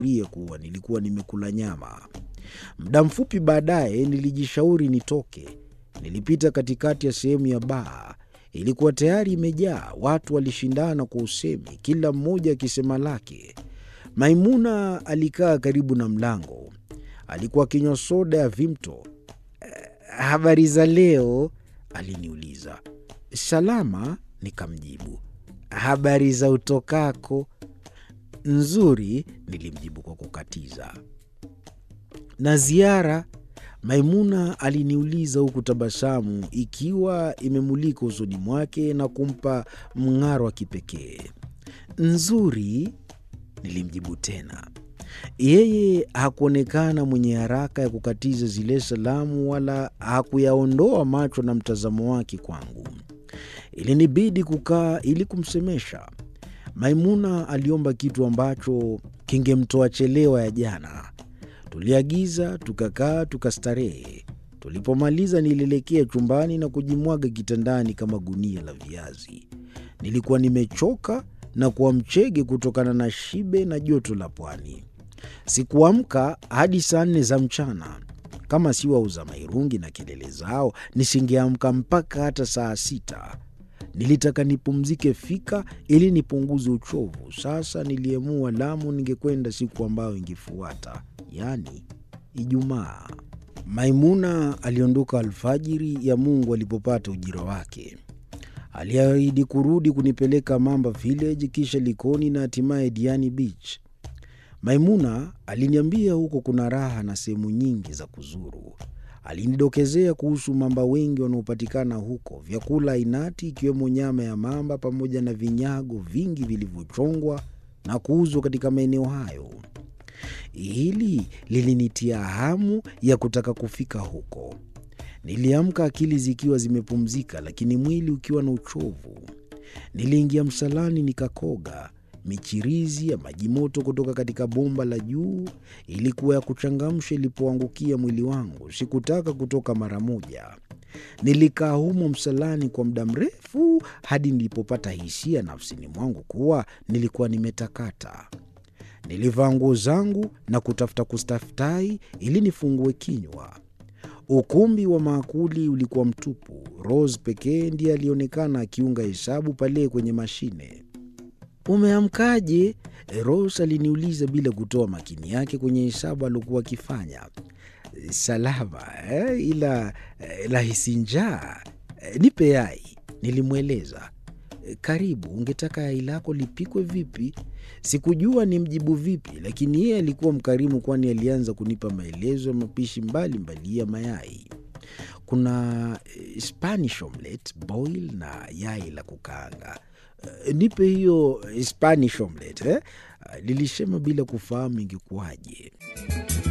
ria kuwa nilikuwa nimekula nyama. Muda mfupi baadaye nilijishauri nitoke. Nilipita katikati ya sehemu ya baa. Ilikuwa tayari imejaa. Watu walishindana kwa usemi, kila mmoja akisema lake. Maimuna alikaa karibu na mlango. Alikuwa akinywa soda ya Vimto. Habari za leo? aliniuliza. Salama, nikamjibu. Habari za utokako? Nzuri, nilimjibu kwa kukatiza. Na ziara? Maimuna aliniuliza huku tabasamu ikiwa imemulika usoni mwake na kumpa mng'aro wa kipekee. Nzuri, nilimjibu tena. Yeye hakuonekana mwenye haraka ya kukatiza zile salamu wala hakuyaondoa macho na mtazamo wake kwangu. Ilinibidi kukaa ili kumsemesha. Maimuna aliomba kitu ambacho kingemtoa chelewa ya jana. Tuliagiza, tukakaa, tukastarehe. Tulipomaliza nilielekea chumbani na kujimwaga kitandani kama gunia la viazi. Nilikuwa nimechoka na kuwa mchege kutokana na shibe na joto la pwani. Sikuamka hadi saa nne za mchana. Kama si wauza mairungi na kelele zao, nisingeamka mpaka hata saa sita. Nilitaka nipumzike fika ili nipunguze uchovu. Sasa niliamua Lamu ningekwenda siku ambayo ingefuata, yaani Ijumaa. Maimuna aliondoka alfajiri ya Mungu alipopata ujira wake. Aliahidi kurudi kunipeleka Mamba Village, kisha Likoni na hatimaye Diani Beach. Maimuna aliniambia huko kuna raha na sehemu nyingi za kuzuru. Alinidokezea kuhusu mamba wengi wanaopatikana huko, vyakula ainati ikiwemo nyama ya mamba pamoja na vinyago vingi vilivyochongwa na kuuzwa katika maeneo hayo. Hili lilinitia hamu ya kutaka kufika huko. Niliamka akili zikiwa zimepumzika, lakini mwili ukiwa na uchovu. Niliingia msalani nikakoga. Michirizi ya maji moto kutoka katika bomba la juu ilikuwa ya kuchangamsha ilipoangukia mwili wangu. Sikutaka kutoka mara moja. Nilikaa humo msalani kwa muda mrefu hadi nilipopata hisia nafsini mwangu kuwa nilikuwa nimetakata. Nilivaa nguo zangu na kutafuta kustaftai ili nifungue kinywa. Ukumbi wa maakuli ulikuwa mtupu. Rose pekee ndiye alionekana akiunga hesabu pale kwenye mashine. Umeamkaje? Rose aliniuliza bila kutoa makini yake kwenye hesabu aliokuwa akifanya. Salama eh, ila eh, lahisi njaa. Eh, nipe yai, nilimweleza. Eh, karibu, ungetaka yai lako lipikwe vipi? Sikujua ni mjibu vipi, lakini yeye alikuwa mkarimu, kwani alianza kunipa maelezo ya mapishi mbalimbali ya mayai. Kuna eh, Spanish omelette, boil na yai la kukaanga. Uh, nipe hiyo Spanish omelette eh? Uh, lilisema bila kufahamu ingekuwaje.